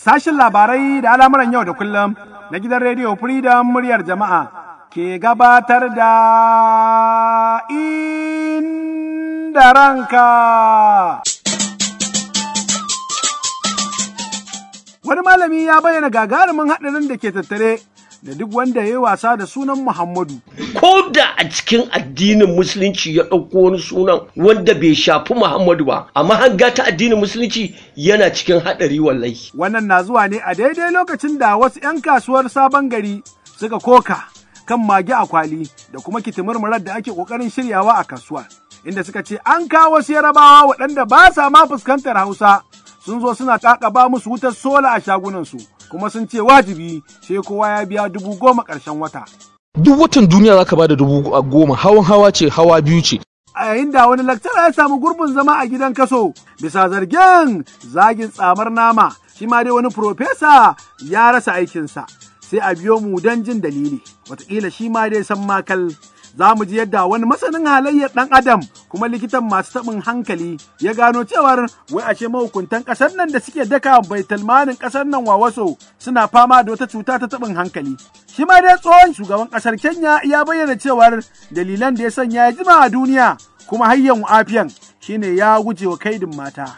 Sashin labarai da al'amuran yau da kullum na gidan rediyo Freedom muryar jama'a ke gabatar da inda ranka. Wani malami ya bayyana gagarumin haɗarin da ke tattare da duk wanda ya yi wasa da sunan Muhammadu. ko da a cikin addinin musulunci ya ɗauko wani sunan wanda bai shafi Muhammadu ba amma hanga ta addinin musulunci yana cikin haɗari wallahi. Wannan na zuwa ne a daidai lokacin da wasu ‘yan kasuwar sabon gari suka koka kan mage a kwali da kuma kitimurmurar da ake ƙoƙarin shiryawa a kasuwa. Inda suka ce an kawo wasu yarabawa waɗanda ba sa ma fuskantar Hausa sun zo suna ƙaƙaba musu wutar sola a shagunansu kuma sun ce wajibi sai kowa ya biya dubu goma ƙarshen wata. duk watan duniya zaka bada dubu goma hawan hawa ce hawa biyu ce a yayin da wani laktara ya samu gurbin zama a gidan kaso bisa zargin zagin tsamar nama shi ma dai wani profesa ya rasa aikinsa sai a biyo mu don jin dalili wataƙila shi ma dai san makal za mu ji yadda wani masanin halayyar ɗan adam kuma likitan masu taɓin hankali ya gano cewar wai ashe mahukuntan ƙasar nan da suke daka baitulmanin ƙasar nan wawaso suna fama da wata cuta ta taɓin hankali shi ma dai tsohon shugaban ƙasar kenya ya bayyana cewar dalilan da ya sanya ya jima a duniya kuma hayyan afiyan shine ya guje wa kaidin mata.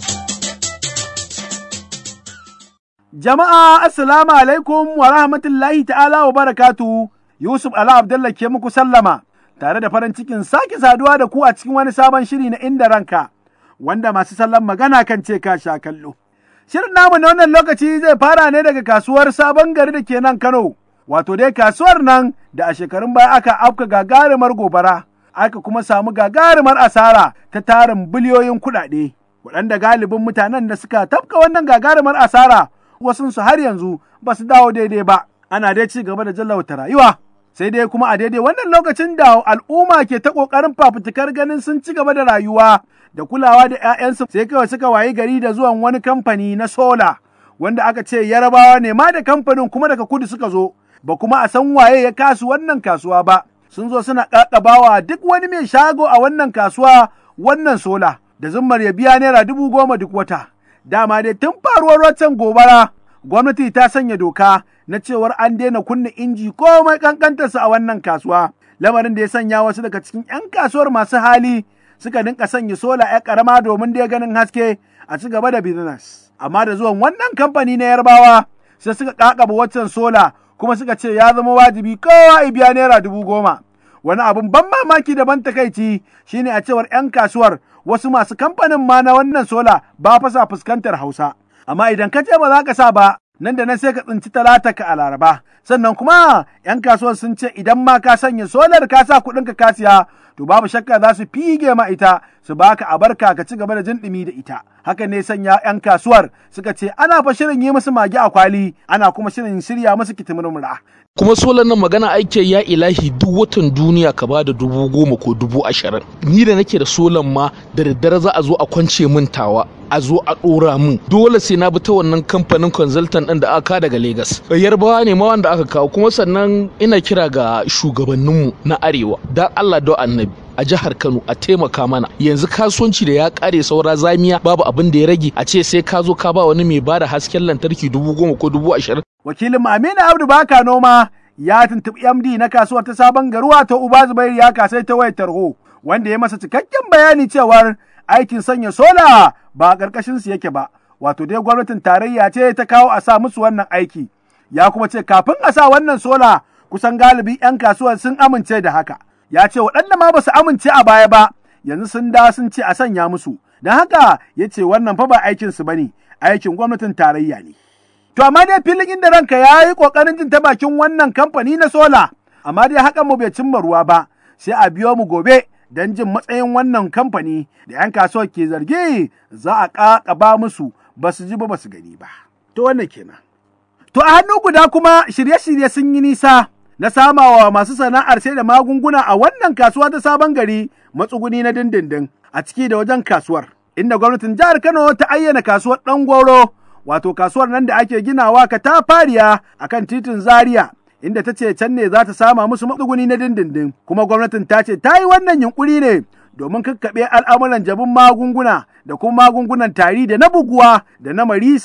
Jama'a assalamu alaikum wa rahmatullahi ta'ala wa barakatuhu Yusuf Ala Abdullah ke muku sallama tare da farin cikin sake saduwa da ku a cikin wani sabon shiri na inda ranka wanda masu sallan magana kan ce ka sha kallo. Shirin namu na wannan lokaci zai fara ne daga kasuwar sabon gari da ke nan Kano, wato dai kasuwar nan da a shekarun baya aka afka gagarumar gobara, aka kuma samu gagarumar asara ta tarin biliyoyin kuɗaɗe, waɗanda galibin mutanen da suka tafka wannan gagarumar asara wasunsu har yanzu ba su dawo daidai ba, ana dai ci gaba da jallauta rayuwa. sai dai kuma a daidai wannan lokacin da al'umma ke ta ƙoƙarin fafutukar ganin sun ci gaba da rayuwa da kulawa da 'ya'yansu sai kawai suka wayi gari da zuwan wani kamfani na sola wanda aka ce yarabawa ne ma da kamfanin kuma daga kudu suka zo ba kuma a san waye ya kasu wannan kasuwa ba sun zo suna ƙaƙabawa duk wani mai shago a wannan kasuwa wannan sola da zummar ya biya naira dubu goma duk wata dama dai tun faruwar waccan gobara gwamnati ta sanya doka na cewar an daina kunna inji komai kankantarsa a wannan kasuwa lamarin da ya sanya wasu daga cikin 'yan kasuwar masu hali suka dinka sanya sola ya karama domin dai ganin haske a ci gaba da business amma da zuwan wannan kamfani na yarbawa sai suka kakaba waccan sola kuma suka ce ya zama wajibi kowa ya biya naira dubu goma wani abun ban mamaki da ban takaici shine a cewar 'yan kasuwar wasu masu kamfanin ma na wannan sola ba fasa fuskantar hausa amma idan ka ce ba za ka sa ba nan da nan sai ka tsinci talata ka a laraba sannan kuma 'yan kasuwar sun ce idan ma ka sanya solar ka sa kuɗin ka kasiya to babu shakka za su fige ma ita su baka a barka ka ci gaba da jin ɗumi da ita haka ne sanya 'yan kasuwar suka ce ana fa shirin yi musu mage a kwali ana kuma shirin shirya musu kitimurmura kuma solar nan magana ake ya ilahi duk watan duniya ka ba da dubu goma ko dubu ashirin ni da nake da solar ma da daddare za a zo a kwance min tawa a zo a ɗora min dole sai na bi ta wannan kamfanin consultant ɗin da aka daga Legas. Yarbawa ne ma wanda aka kawo kuma sannan ina kira ga shugabanninmu na arewa da Allah da annabi a jihar Kano a taimaka mana yanzu kasuwanci da ya kare saura zamiya babu abin da ya rage a ce sai ka zo ka ba wani mai bada hasken lantarki dubu goma ko dubu ashirin. Wakilin Aminu Abdu Baka Noma ya tuntuɓi MD na kasuwar ta sabon garuwa ta Uba Zubairu ya kasai ta wayar tarho wanda ya masa cikakken bayani cewar aikin sanya sola ba a ƙarƙashin su yake ba wato dai gwamnatin tarayya ce ta kawo a sa musu wannan aiki ya kuma ce kafin a sa wannan sola kusan galibi 'yan kasuwar sun amince da haka ya ce waɗanda ma ba su amince a baya ba yanzu sun da sun ce a sanya musu don haka ya ce wannan fa ba aikin su bane aikin gwamnatin tarayya ne to amma dai filin inda ranka ya yi ƙoƙarin jin ta bakin wannan kamfani na sola amma dai hakan mu bai cimma ruwa ba sai a biyo mu gobe don jin matsayin wannan kamfani da 'yan kasuwar ke zargi za a ƙaƙaba musu ba su ji ba ba su gani ba. To wannan kenan. To a hannu guda kuma shirye-shirye sun yi nisa na samawa masu sana'ar sai da magunguna a wannan kasuwa ta sabon gari matsuguni na dindindin a ciki da wajen kasuwar. Inda gwamnatin jihar Kano ta ayyana kasuwar ɗan goro wato kasuwar nan da ake ginawa ka ta fariya akan titin Zaria inda ta ce can ne za ta sama musu matsuguni na dindindin kuma gwamnatin ta ce ta yi wannan yunkuri ne domin kakkaɓe al'amuran jabin magunguna da kuma magungunan tari da na buguwa da na marisa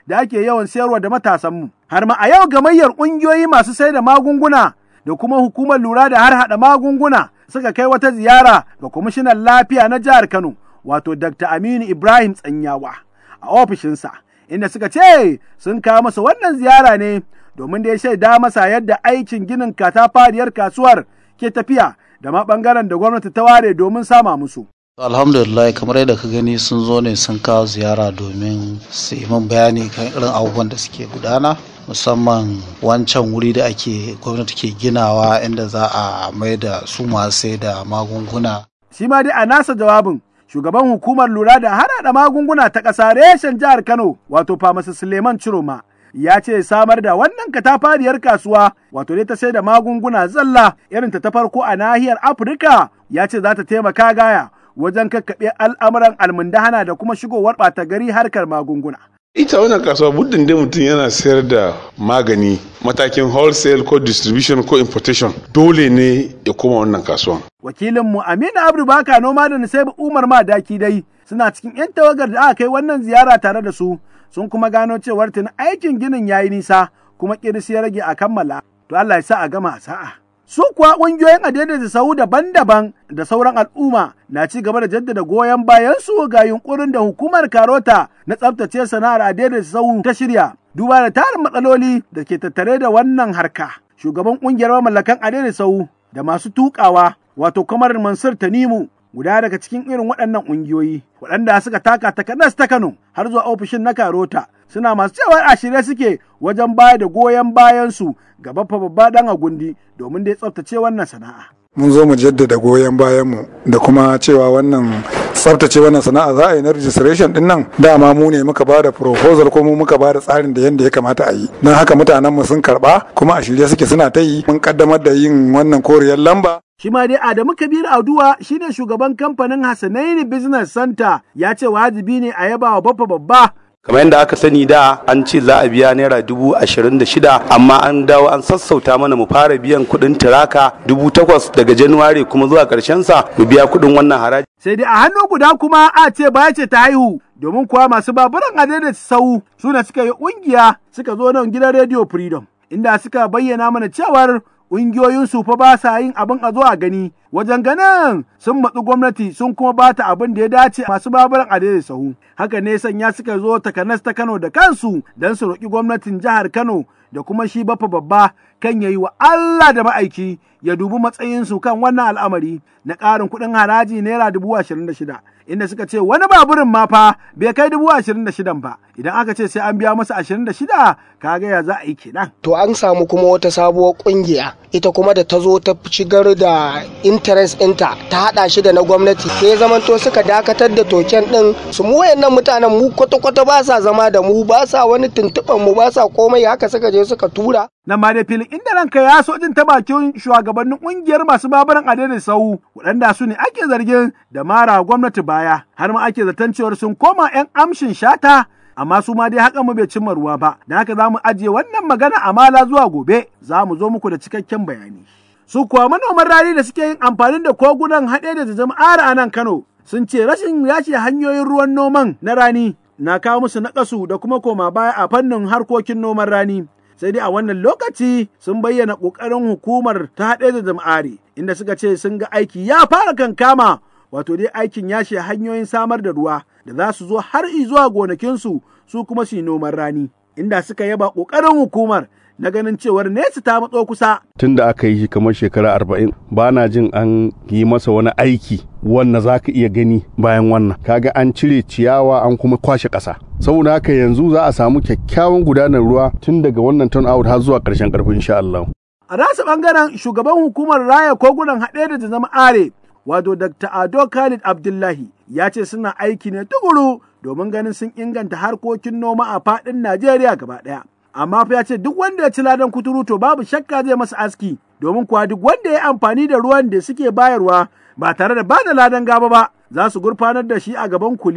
da ake yawan sayarwa da matasanmu. Har ma a yau gamayyar ƙungiyoyi masu sai da magunguna da kuma hukumar lura da har haɗa magunguna suka kai wata ziyara ga kwamishinan lafiya na jihar Kano wato Dr. Aminu Ibrahim Tsanyawa a ofishinsa inda suka ce sun kawo masa wannan ziyara ne domin da ya shaida masa yadda aikin ginin katafariyar kasuwar ke tafiya da ma ɓangaren da gwamnati ta ware domin sama musu. alhamdulillah kamar yadda ka gani sun zo ne sun kawo ziyara domin su yi min bayani kan irin abubuwan da suke gudana musamman wancan wuri da ake gwamnati ke ginawa inda za a mai da su masu sai da magunguna Shi ma dai a nasa jawabin shugaban hukumar lura da harhaɗa magunguna ta ƙasa reshen jihar Kano wato Famasi Suleiman Ciroma ya ce samar da wannan katafariyar kasuwa wato dai ta sai da magunguna zalla irin ta ta farko a nahiyar Afirka ya ce za ta taimaka gaya wajen kakkaɓe al'amuran almundahana da kuma shigowar ɓata gari harkar magunguna. ita wannan kasuwa muddin dai mutum yana sayar da magani matakin wholesale ko distribution ko importation dole ne ya koma wannan kasuwan Wakilinmu Aminu Abdu Baka noma da Nusaibu Umar Madaki dai suna cikin 'yan tawagar da aka kai wannan ziyara tare da su sun kuma gano cewar tuni aikin ginin yayi nisa kuma kirsi ya rage a kammala. To Allah ya sa a gama a sa'a. Su kuwa ƙungiyoyin adaidaita sahu daban-daban da sauran al'umma na ci gaba da jaddada goyon bayan su ga yunkurin da hukumar Karota na tsabtace sana'ar adaidaita sahu ta shirya. Duba da tarin matsaloli da ke tattare da wannan harka. Shugaban ƙungiyar mamallakan adaidaita sahu da masu tukawa wato kamar Mansur Tanimu guda daga cikin irin waɗannan ƙungiyoyi waɗanda suka taka takanas ta Kano har zuwa ofishin na Karota suna masu cewa a shirye suke wajen bayar da goyon bayansu ga baffa babba ɗan agundi domin da ya tsaftace wannan sana'a. mun zo mu jaddada goyon bayanmu da kuma cewa wannan tsaftace wannan sana'a za a yi na registration din nan dama mu ne muka ba da proposal ko mu muka ba da tsarin da yadda ya kamata a yi don haka mutanen mu sun karba kuma a shirye suke suna ta yi mun kaddamar da yin wannan koriyar lamba Shi ma dai Adamu Kabir Aduwa shine shugaban kamfanin Hassanaini Business Center ya ce wajibi ne a yaba wa baffa babba kamar yadda aka sani da an ce za a biya naira dubu ashirin da shida amma an dawo an sassauta mana mu fara biyan kuɗin tiraka dubu takwas daga januwari kuma zuwa ƙarshen sa mu biya kuɗin wannan haraji sai dai a hannu guda kuma a ce baya ce ta haihu domin kuwa masu baburan adaidaita sau suna suka yi ƙungiya suka zo nan gidan Radio Freedom inda suka bayyana mana cewar ƙungiyoyin su fa ba sa yin abin a zo a gani wajen ganin sun matsu gwamnati sun kuma ba ta abin da ya dace masu baburan adaidaita sahu haka ne sanya suka zo takanas ta Kano da kansu don su roƙi gwamnatin jihar Kano da kuma shi bafa babba kan yayi wa Allah da ma'aiki ya dubi matsayinsu kan wannan al'amari na ƙarin kuɗin haraji naira dubu ashirin da shida inda suka ce wani baburin ma fa bai kai dubu ashirin da shidan ba idan aka ce sai an biya masa ashirin da shida kaga ya za a yi kenan. To an samu kuma wata sabuwar kungiya ita kuma da ta zo ta shigar da interest ɗinta ta haɗa shi da na gwamnati sai zamanto suka dakatar da token ɗin su mu wayannan mutanen mu kwata-kwata ba sa zama da mu ba sa wani tuntuɓan mu ba sa komai haka suka je suka tura. Nan ma dai filin inda ranka ya so jin ta bakin shugabannin ƙungiyar masu babaran adadin sau waɗanda su ne ake zargin da mara gwamnati baya har ma ake zaton cewar sun koma 'yan amshin shata amma su ma dai haka mu bai cimma ruwa ba da haka za mu ajiye wannan magana a mala zuwa gobe za mu zo muku da cikakken bayani. Su kuwa manoman rani da suke yin amfani da kogunan haɗe da jama'ar a nan Kano sun ce rashin yace hanyoyin ruwan noman na rani na kawo musu naƙasu da kuma koma baya a fannin harkokin noman rani. Sai dai a wannan lokaci sun bayyana ƙoƙarin hukumar ta haɗe da jama'ari inda suka ce sun ga aiki ya fara kankama wato dai aikin yashe hanyoyin samar da ruwa da za su zo har zuwa gonakinsu su kuma su yi noman rani inda suka yaba ƙoƙarin hukumar na ganin cewar nesa ta matso kusa. Tun da aka yi shi kamar shekara arba'in ba na jin an yi masa wani aiki wanda za ka iya gani bayan wannan. Kaga an cire ciyawa an kuma kwashe ƙasa. Saboda haka yanzu za a samu kyakkyawan gudanar ruwa tun daga wannan turn out har zuwa ƙarshen ƙarfi insha Allah. A nasa ɓangaren shugaban hukumar raya kogunan haɗe da zama are wato Dr. Ado Khalid Abdullahi ya ce suna aiki ne tukuru domin ganin sun inganta harkokin noma a faɗin Najeriya gaba ɗaya. Amma fa ya ce duk wanda ya ci ladan kuturu to babu shakka zai masa aski domin kuwa duk wanda ya amfani da ruwan da suke bayarwa ba tare da bada ladan gaba ba za su gurfanar da shi a gaban kuliya.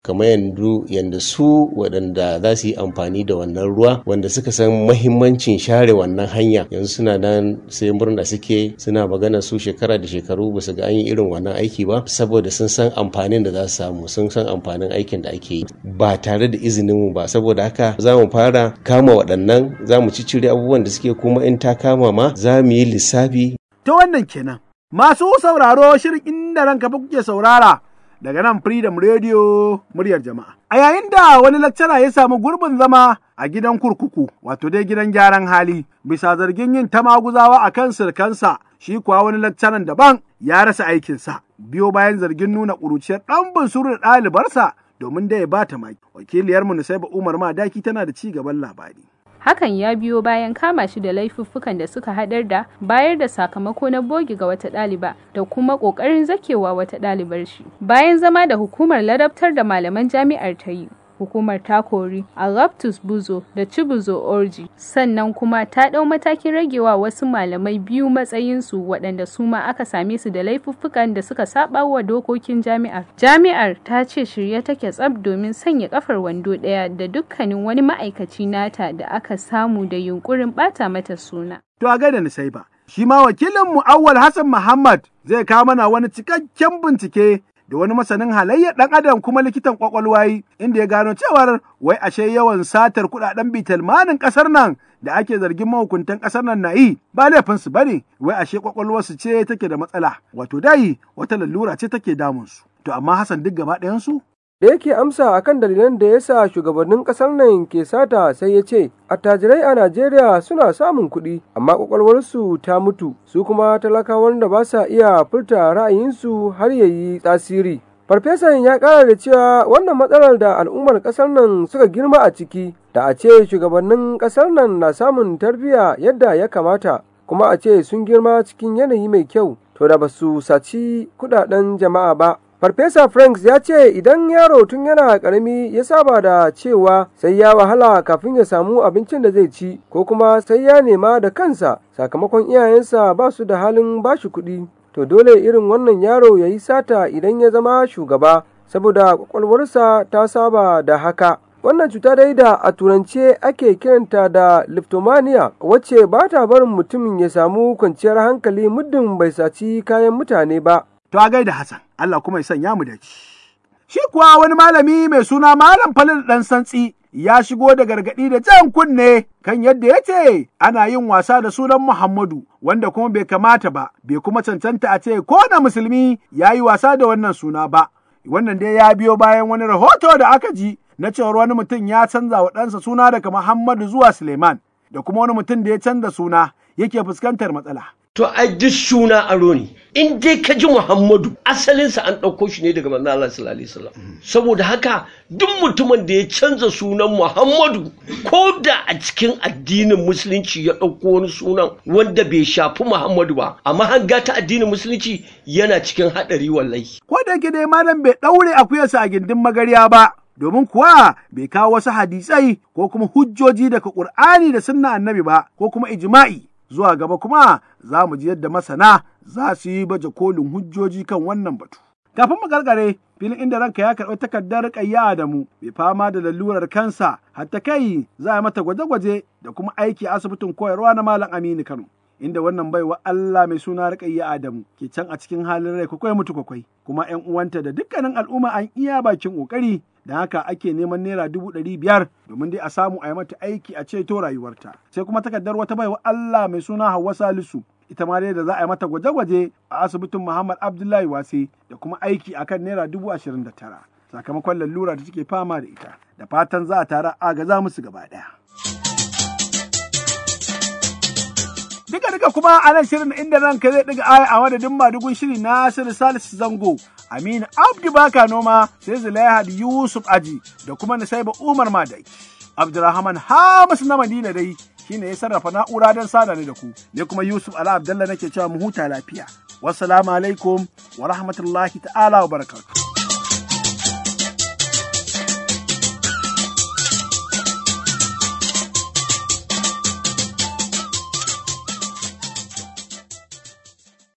kamar yanzu yanda su waɗanda za su yi amfani da wannan ruwa wanda suka san mahimmancin share wannan hanya yanzu suna nan sai murna suke suna magana su shekara da shekaru ba su ga an yi irin wannan aiki ba saboda sun san amfanin da za su samu sun san amfanin aikin da ake yi ba tare da izinin mu ba saboda haka za mu fara kama waɗannan za mu ciccire abubuwan da suke kuma in ta kama ma za mu yi lissafi ta wannan kenan masu sauraro shirin inda ranka fa kuke saurara daga nan Freedom Radio muryar jama'a. A yayin da wani lakcara ya samu gurbin zama a gidan kurkuku, wato dai gidan gyaran hali, bisa zargin yin ta maguzawa a kan sirkansa, shi kuwa wani lakcaran daban ya rasa aikinsa, biyo bayan zargin nuna ƙuruciyar ɗan bunsuru da ɗalibarsa domin da ya bata maki. Wakiliyarmu Nusaiba Umar Madaki tana da ci gaban labari. hakan ya biyo bayan kama shi da laifuffukan da suka hadar da bayar da sakamako na bogi ga wata ɗaliba da kuma ƙoƙarin zakewa wata ɗalibar shi bayan zama da hukumar ladabtar da malaman jami'ar ta yi hukumar ta kori Alaptus Buzo da Chibuzo Orji sannan kuma ta ɗau matakin ragewa wasu malamai biyu matsayinsu waɗanda su ma aka same su da laifuffukan da suka saba wa dokokin jami'ar. Jami'ar ta ce shirye take tsab domin sanya kafar wando ɗaya da dukkanin wani ma'aikaci nata da aka samu da yunkurin ɓata mata suna. To a gaida ni sai ba. Shi ma wakilin mu Awwal Hassan Muhammad zai kawo mana wani cikakken bincike da wani masanin halayyar ɗan adam kuma likitan kwakwalwa yi inda ya gano cewar wai ashe yawan satar kuɗaɗen bitalmanin ƙasar nan da ake zargin mahukuntan ƙasar nan na yi ba laifinsu ba ne wai ashe kwakwalwarsu ce take da matsala wato dai wata lalura ce take damunsu to amma Hassan duk gaba ɗayansu da yake amsa akan dalilan da ya sa shugabannin ƙasar nan ke sata sai ya ce attajirai a najeriya suna samun kuɗi amma ƙwaƙwalwarsu ta mutu su kuma talakawan da ba sa iya furta ra'ayinsu har ya yi tasiri farfesan ya ƙara da cewa wannan matsalar da al'ummar ƙasar nan suka girma a ciki da a ce shugabannin ƙasar nan na samun tarbiyya yadda ya kamata kuma a ce sun girma cikin yanayi mai kyau to da ba su saci kuɗaɗen jama'a ba Farfesa Franks ya ce idan yaro tun yana ƙarami ya saba da cewa sai ya wahala kafin ya samu abincin da zai ci ko kuma sai ya nema da kansa sakamakon iyayensa ba su da halin bashi kuɗi. To dole irin wannan yaro ya yi sata idan ya zama shugaba saboda kwakwalwarsa ta saba da haka. Wannan cuta dai da a turance ake kiranta da liptomania wacce ba ta barin mutumin ya samu kwanciyar hankali muddin bai saci kayan mutane ba. To a gaida Hassan, Allah kuma ya sanya mu da ci. Shi kuwa wani malami mai suna Malam Falil ɗan Santsi ya shigo da gargaɗi da jan kunne kan yadda ya ce ana yin wasa da sunan Muhammadu wanda kuma bai kamata ba, bai kuma cancanta a ce ko na musulmi ya yi wasa da wannan suna ba. Wannan dai ya biyo bayan wani rahoto da aka ji na cewar wani mutum ya canza wa ɗansa suna daga Muhammadu zuwa Suleiman da kuma wani mutum da ya canza suna yake fuskantar matsala. To a duk suna aro ne. In dai ka ji Muhammadu asalinsa an ɗauko shi ne daga manzo Allah sallallahu alaihi wasallam. Saboda haka duk mutumin da ya canza sunan Muhammadu ko da a cikin addinin musulunci ya ɗauko wani sunan wanda bai shafi Muhammadu ba amma hanga ta addinin musulunci yana cikin haɗari wallahi. Ko da yake dai malam bai ɗaure akuyarsa a gindin magarya ba. Domin kuwa bai kawo wasu hadisai ko kuma hujjoji daga Ƙur'ani da sunna annabi ba ko kuma ijma'i. zuwa gaba kuma za mu ji yadda masana za su yi baje kolin hujjoji kan wannan batu. Kafin mu gargare filin inda ranka ya karɓi takardar ƙayya da mu bai fama da lalurar kansa hatta kai za a mata gwaje-gwaje da kuma aiki a asibitin koyarwa na Malam Aminu Kano. Inda wannan baiwa Allah mai suna Rukayya Adamu ke can a cikin halin rai kwakwai mutu kwakwai kuma ‘yan uwanta da dukkanin al'umma an iya bakin ƙoƙari da haka ake neman naira dubu ɗari biyar domin dai a samu a yi mata aiki a ceto rayuwarta sai kuma takardar wata baiwa Allah mai suna Hauwa Salisu ita ma dai da za a yi mata gwaje-gwaje a asibitin Muhammad Abdullahi Wase da kuma aiki akan naira dubu ashirin da tara sakamakon lalura da take fama da ita da fatan za a tara agaza musu gaba ɗaya. Duka duka kuma a nan shirin inda ranka zai ɗiga aya a madadin madugun shiri Nasiru Salisu Zango Aminu Abdu Baka Noma sai Zulaihad Yusuf Aji da kuma Nisaiba Umar Madai. Abdurrahman Hamis na Madina dai shine ya sarrafa na'ura don sada ni da ku. Ne kuma Yusuf Ala Abdallah nake cewa mu huta lafiya. Wassalamu alaikum wa rahmatullahi ta'ala wa barakatuh.